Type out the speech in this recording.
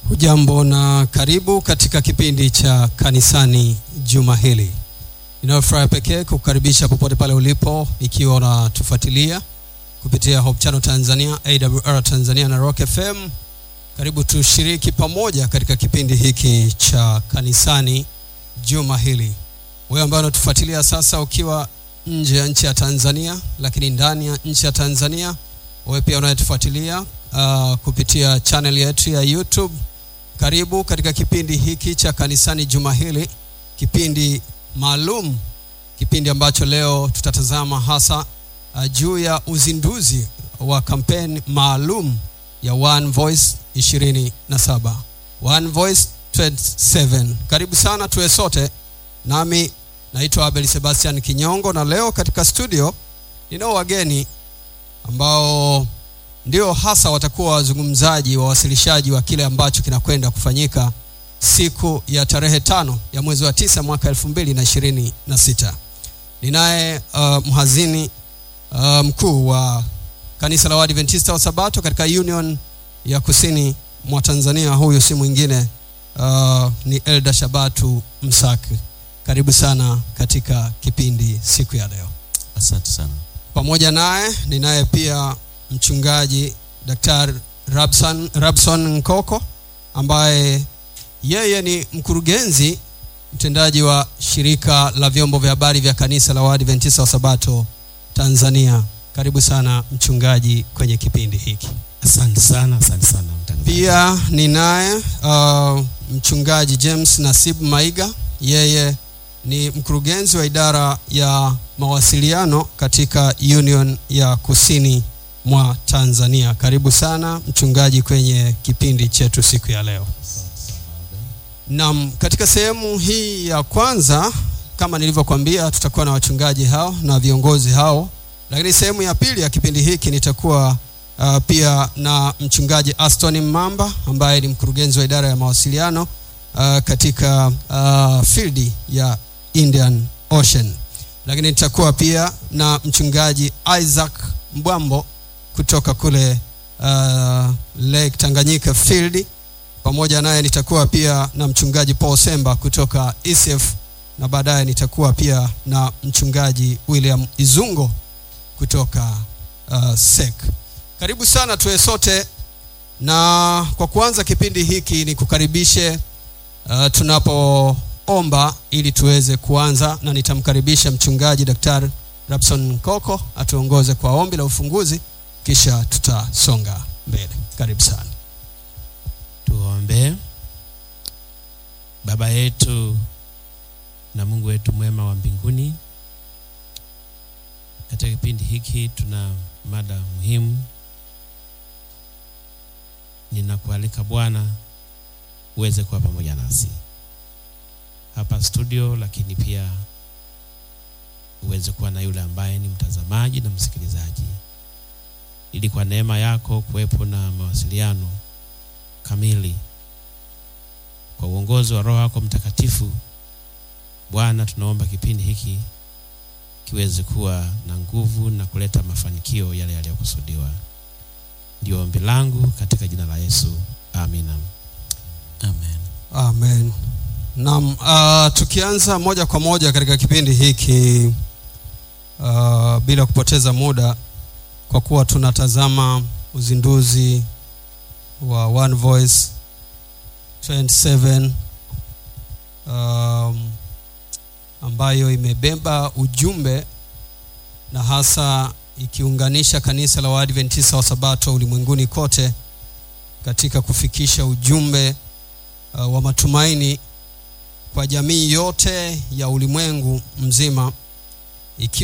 Hujambo na karibu katika kipindi cha kanisani juma hili. Ninayo furaha pekee kukukaribisha popote pale ulipo, ikiwa unatufuatilia kupitia Hope Channel Tanzania, AWR Tanzania na Rock FM. Karibu tushiriki pamoja katika kipindi hiki cha kanisani juma hili. Wewe ambaye unatufuatilia sasa ukiwa nje ya nchi ya Tanzania, lakini ndani ya nchi ya Tanzania, wewe pia unayetufuatilia uh, kupitia channel yetu ya YouTube karibu katika kipindi hiki cha kanisani juma hili, kipindi maalum, kipindi ambacho leo tutatazama hasa uh, juu ya uzinduzi wa kampeni maalum ya One Voice 27 One Voice 27. Karibu sana tuwe sote, nami naitwa Abel Sebastian Kinyongo, na leo katika studio ninao wageni ambao ndio hasa watakuwa wazungumzaji wawasilishaji wa kile ambacho kinakwenda kufanyika siku ya tarehe tano ya mwezi wa tisa mwaka elfu mbili na ishirini na sita. Ninaye uh, mhazini uh, mkuu wa kanisa la Waadventista wa Sabato katika Union ya kusini mwa Tanzania. Huyu si mwingine uh, ni Elda Shabatu Msaki. Karibu sana katika kipindi siku ya leo. Asante sana. Pamoja naye ninaye pia mchungaji Daktari Rabson, Rabson Nkoko ambaye yeye ni mkurugenzi mtendaji wa shirika la vyombo vya habari vya kanisa la Waadventista wa Sabato Tanzania. Karibu sana mchungaji kwenye kipindi hiki. Asante sana, asante sana mtangazaji. Pia ninaye uh, mchungaji James Nasib Maiga, yeye ni mkurugenzi wa idara ya mawasiliano katika Union ya kusini mwa Tanzania. Karibu sana mchungaji kwenye kipindi chetu siku ya leo. Naam, katika sehemu hii ya kwanza kama nilivyokuambia, tutakuwa na wachungaji hao na viongozi hao, lakini sehemu ya pili ya kipindi hiki nitakuwa uh, pia na mchungaji Aston Mamba ambaye ni mkurugenzi wa idara ya mawasiliano uh, katika uh, field ya Indian Ocean, lakini nitakuwa pia na mchungaji Isaac Mbwambo kutoka kule uh, Lake Tanganyika field. Pamoja naye nitakuwa pia na mchungaji Paul Semba kutoka ECF na baadaye nitakuwa pia na mchungaji William Izungo kutoka uh, SEC. Karibu sana tuwe sote, na kwa kuanza kipindi hiki ni kukaribishe uh, tunapoomba ili tuweze kuanza, na nitamkaribisha mchungaji Daktari Rabson Koko atuongoze kwa ombi la ufunguzi, kisha tutasonga mbele. Karibu sana. Tuombe. Baba yetu na Mungu wetu mwema wa mbinguni, katika kipindi hiki tuna mada muhimu. Ninakualika Bwana uweze kuwa pamoja nasi hapa studio, lakini pia uweze kuwa na yule ambaye ni mtazamaji na msikilizaji, ili kwa neema yako kuwepo na mawasiliano kamili kwa uongozi wa Roho yako Mtakatifu. Bwana, tunaomba kipindi hiki kiweze kuwa na nguvu na kuleta mafanikio yale yaliyokusudiwa. Ndio ombi langu katika jina la Yesu, amina. Amen. Amen. Naam, uh, tukianza moja kwa moja katika kipindi hiki uh, bila kupoteza muda, kwa kuwa tunatazama uzinduzi wa One Voice 27 um, ambayo imebeba ujumbe na hasa ikiunganisha kanisa la Waadventista wa Sabato ulimwenguni kote katika kufikisha ujumbe uh, wa matumaini kwa jamii yote ya ulimwengu mzima ikiwa